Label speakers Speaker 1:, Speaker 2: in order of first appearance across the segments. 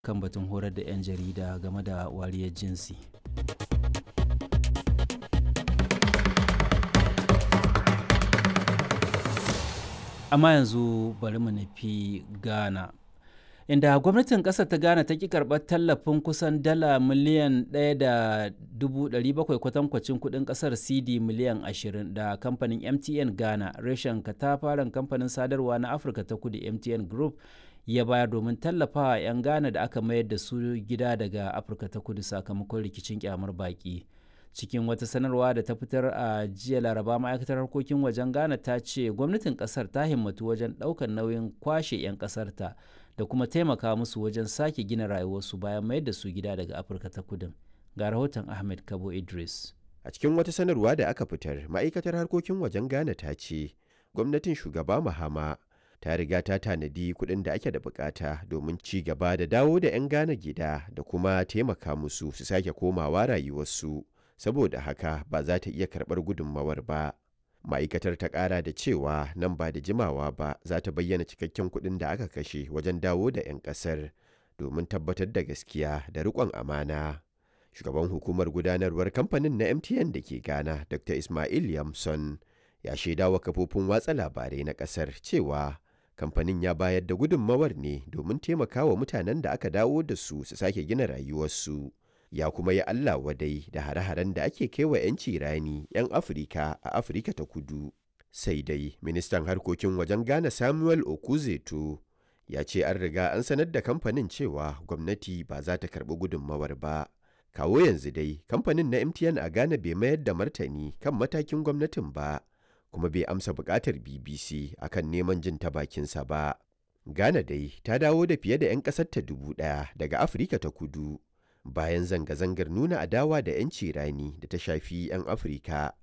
Speaker 1: kan batun horar da 'yan jarida game da wariyar jinsi. Amma yanzu bari mu nufi Ghana. Inda gwamnatin ƙasar ta Ghana ta ƙi karɓar tallafin kusan dala miliyan 1.700 kwatankwacin kuɗin ƙasar CD miliyan 20 da kamfanin MTN Ghana reshen katafaren kamfanin sadarwa na Afirka ta kudu MTN Group ya bayar domin tallafawa 'yan Ghana da aka mayar da su gida daga Afirka ta kudu sakamakon rikicin kyamar baƙi. cikin wata sanarwa da ta fitar a jiya laraba ma'aikatar harkokin wajen ghana ta ce gwamnatin kasar ta himmatu wajen ɗaukar nauyin kwashe 'yan kasarta da kuma taimaka musu wajen sake gina rayuwarsu bayan mayar da su gida daga afirka ta kudin ga rahoton ahmed kabo idris
Speaker 2: a cikin wata sanarwa da aka fitar ma'aikatar harkokin wajen ghana ta ce gwamnatin shugaba mahama ta riga ta tanadi kuɗin da ake da bukata domin ci gaba da dawo da 'yan ghana gida da kuma taimaka musu su sake komawa rayuwarsu saboda haka ba za ta iya karɓar gudunmawar ba ma'aikatar ta ƙara da cewa nan ba da jimawa ba za ta bayyana cikakken kuɗin da aka kashe wajen dawo da 'yan ƙasar domin tabbatar da gaskiya da riƙon amana shugaban hukumar gudanarwar kamfanin na mtn da ke ghana dr ismail yamson ya shaidawa kafofin watsa labarai na ƙasar cewa kamfanin ya bayar da gudunmawar ne domin taimakawa mutanen da aka dawo da su su sake gina rayuwarsu ya kuma yi Allah wadai da hare-haren da ake kaiwa 'yanci rani 'yan Afirka a Afirka ta kudu. Sai dai ministan harkokin wajen Ghana Samuel Okuzeto ya ce an riga an sanar da kamfanin cewa gwamnati ba za ta karɓi gudunmawar ba. Kawo yanzu dai kamfanin na MTN a Ghana bai mayar da martani kan matakin gwamnatin ba, kuma bai amsa buƙatar BBC akan neman jin ta bakinsa ba. Ghana dai ta dawo da fiye da 'yan ƙasar ta dubu ɗaya daga Afirka ta kudu. bayan zanga-zangar nuna adawa da 'yanci rani da ta shafi 'yan afirka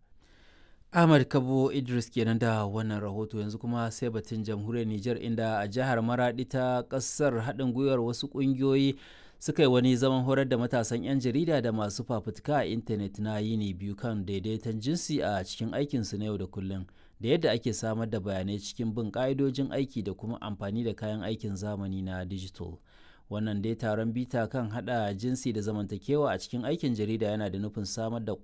Speaker 1: ahmad kabo idris kenan da wannan rahoto yanzu kuma sai batun jamhuriyar niger inda a jihar maradi ta kasar haɗin gwiwar wasu ƙungiyoyi suka yi wani zaman horar da matasan 'yan jarida da masu fafutuka a intanet na yini biyu kan daidaiton jinsi a cikin aikinsu na yau da kullum da yadda ake samar da bayanai cikin bin ƙa'idojin aiki da kuma amfani da kayan aikin zamani na digital. wannan dai taron bita kan hada jinsi da zamantakewa a cikin aikin jarida yana da nufin samar da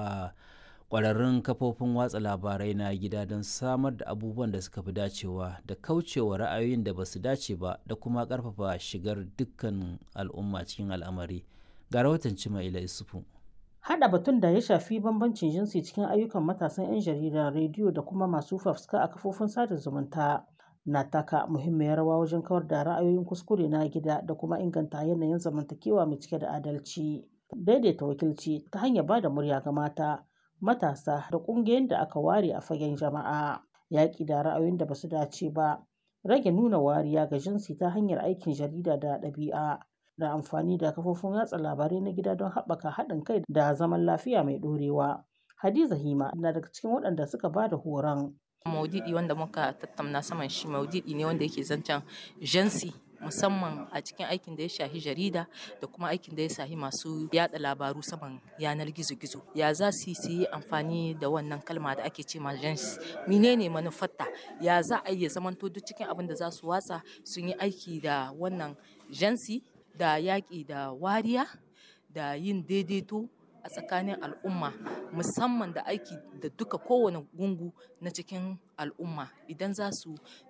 Speaker 1: kwararrun kafofin watsa labarai na gida don samar da abubuwan da suka fi dacewa da kaucewa ra'ayoyin da ba su dace ba da kuma karfafa shigar dukkan al'umma cikin al'amari ga rahoton cima ila isufu
Speaker 3: Hada batun da ya shafi bambancin jinsi cikin ayyukan matasan 'yan jarida rediyo da kuma masu fafuska a kafofin sada zumunta na taka muhimmiyar rawa wajen kawar da ra'ayoyin kuskure na gida da kuma inganta yanayin zamantakewa mai cike da adalci daidaita wakilci ta hanyar ba da murya ga mata matasa da ƙungiyoyin da aka ware a fagen jama'a yaƙi da ra'ayoyin da basu dace ba rage nuna wariya ga jinsi ta hanyar aikin jarida da ɗabi'a da amfani da kafofin watsa labarai na gida don haɓaka haɗin kai da zaman lafiya mai ɗorewa hadiza hima na daga cikin waɗanda suka ba da horon
Speaker 4: maudidi wanda muka tattauna saman shi maudidi ne wanda yake zancen jansi musamman a cikin aikin da ya shahi jarida da kuma aikin da ya shahi masu yada labaru saman yanar gizo-gizo ya za su yi amfani da wannan kalma da ake ce ma jansi menene manufarta ya za a iya zamanto duk cikin abin da za su watsa sun yi aiki da wannan jansi da yaƙi da wariya da yin daidaito a tsakanin al'umma musamman da aiki da duka kowane gungu na cikin al'umma idan za su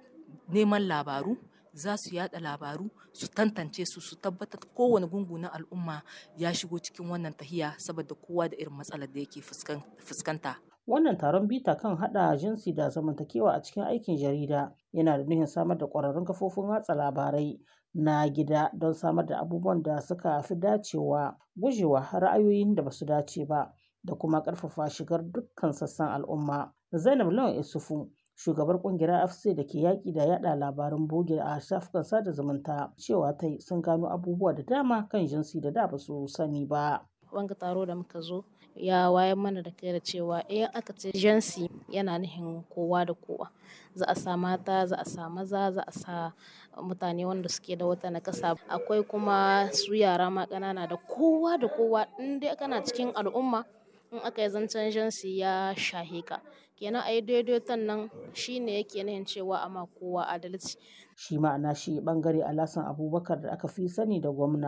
Speaker 4: neman labaru za su yada labaru su tantance su su tabbatar kowane gungu na al'umma ya shigo cikin wannan tahiya saboda kowa da irin matsalar da yake fuskanta
Speaker 3: wannan taron bita kan hada jinsi da zamantakewa a cikin aikin jarida yana da nufin samar da kwararrun kafofin watsa labarai na gida don samar da abubuwan da suka fi dacewa gujewa ra'ayoyin da basu dace ba da kuma ƙarfafa shigar dukkan sassan al'umma zainab lawan isufu shugabar kungiyar afc da ke yaƙi da yada labaran boge a shafukan sada zumunta cewa ta sun gano abubuwa da dama kan jinsi da da ba su sani ba
Speaker 5: wanga taro da muka zo ya wayar mana da kai da cewa in aka ce jinsi yana nufin kowa da kowa za a sa mata za a sa maza za a sa mutane wanda suke da wata nakasa akwai kuma su yara ma ƙanana da kowa da kowa in dai kana cikin al'umma in aka yi zancen jinsi ya shahe ka kenan a yi daidaiton nan shine yake nufin cewa ama kowa adalci
Speaker 3: shi ma na shi bangare alasan abubakar da aka fi sani da gwamna